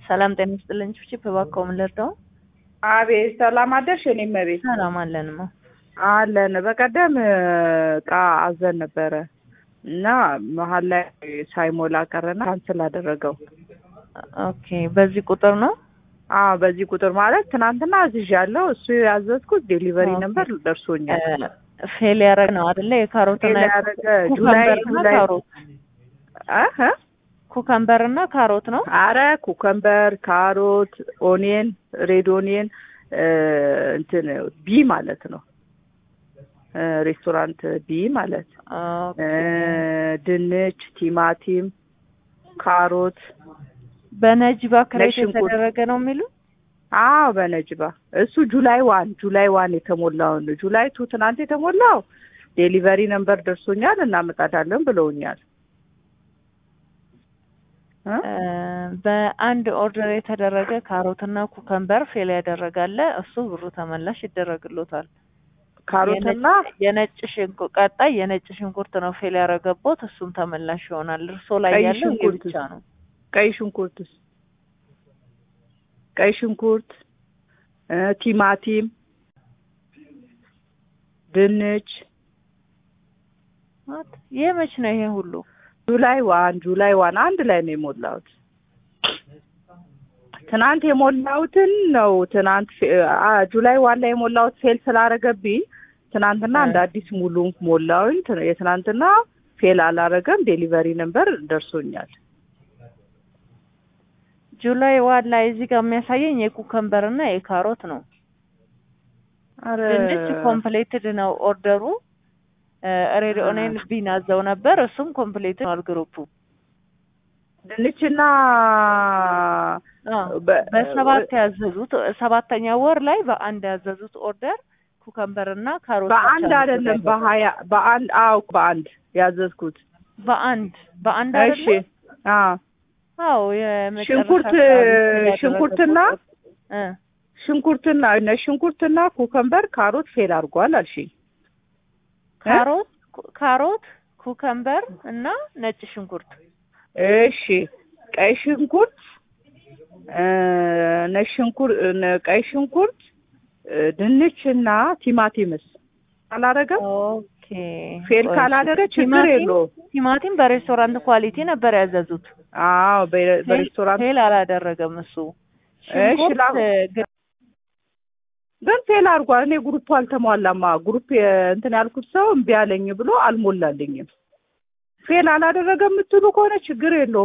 ሰላም ጤና ይስጥልኝ። ቺፕ እባክዎ ምን ልርዳው? አቤት ሰላም አደርሽ? እኔም እቤት ሰላም አለንማ። አለን። በቀደም እቃ አዘን ነበረ እና መሀል ላይ ሳይሞላ ቀረና ካንስል አደረገው። ኦኬ፣ በዚህ ቁጥር ነው? አዎ በዚህ ቁጥር ማለት ትናንትና አዝዣለሁ። እሱ ያዘዝኩት ዴሊቨሪ ኦኬ። ነበር ደርሶኛል። ፌል ያደረግ ነው አይደለ? የካሮትና ፌል ያደረገ ጁላይ ኩከምበርና ጁላይ ካሮት አህ ኩከምበርና ካሮት ነው። አረ ኩከምበር፣ ካሮት፣ ኦኒየን፣ ሬድ ኦኒየን እንትን ቢ ማለት ነው እ ሬስቶራንት ቢ ማለት ኦኬ። እ ድንች፣ ቲማቲም፣ ካሮት በነጅባ ክሬት ሽንኩርት። የተደረገ ነው የሚሉ አዎ በነጅባ እሱ ጁላይ ዋን ጁላይ ዋን የተሞላውን ጁላይ ቱ ትናንት የተሞላው ዴሊቨሪ ነምበር ደርሶኛል እናመጣዳለን ብለውኛል እ? እ፣ በአንድ ኦርደር የተደረገ ካሮትና ኩከምበር ፌል ያደረጋለ እሱ ብሩ ተመላሽ ይደረግሎታል። ካሮትና የነጭ ሽንኩርት ቀጣይ የነጭ ሽንኩርት ነው ፌል ያደረገቦት እሱም ተመላሽ ይሆናል። እርሶ ላይ ቀይ ያለው ይሄ ሽንኩርት ብቻ ነው። ቀይ ሽንኩርትስ ቀይ ሽንኩርት እ ቲማቲም ድንች ማት ይህ መች ነው ይሄ ሁሉ? ጁላይ ዋን ጁላይ ዋን አንድ ላይ ነው የሞላሁት። ትናንት የሞላሁትን ነው ትናንት ፌ- አ ጁላይ ዋን ላይ የሞላሁት ፌል ስላረገብኝ ትናንትና እ። እንደ አዲስ ሙሉ ሞላሁኝ። ት- የትናንትና ፌል አላረገም። ዴሊቨሪ ነምበር ደርሶኛል። ጁላይ ዋን ላይ እዚህ ጋር የሚያሳየኝ የኩከምበር እና የካሮት ነው። አረ ድንች ኮምፕሌትድ ነው ኦርደሩ። ሬድ ኦኔን ቢን አዘው ነበር እሱም ኮምፕሌትድ ነው ግሩፑ። ድንችና አዎ፣ በ- በሰባት ያዘዙት ሰባተኛ ወር ላይ በአንድ ያዘዙት ኦርደር ኩከምበር እና ካሮት በአንድ ብቻ ነው አይደለም የተደረገው። በሀያ በአንድ አዎ በአንድ ያዘዝኩት። በአንድ በአንድ እሺ አይደለም? አዎ አዎ የመጨረሻ ሽንኩርት አካባቢ ያደረገው ሽንኩርትና እ ሽንኩርትና ነጭ ሽንኩርትና ኩከምበር ካሮት ፌል አድርጓል አልሽኝ። ካሮት ካሮት ኩከምበር እና ነጭ ሽንኩርት እሺ ቀይ ሽንኩርት እ ነጭ ሽንኩርት ነ- ቀይ ሽንኩርት እ ድንችና ቲማቲምስ አላረገም? ኦኬ ፌል ቆይ፣ ካላደረገ ችግር ቲማቲም- የለውም። ቲማቲም በሬስቶራንት ኳሊቲ ነበር ያዘዙት። አዎ በ- በሬስቶራንት ፌል አላደረገም እሱ። እሺ፣ ሽንኩርት ላ- ግን ግን ፌል አድርጓል። እኔ ግሩፕ አልተሟላማ። ግሩፕ የ- እንትን ያልኩት ሰው እምቢ አለኝ ብሎ አልሞላልኝም። ፌል አላደረገም የምትሉ ከሆነ ችግር የለውም።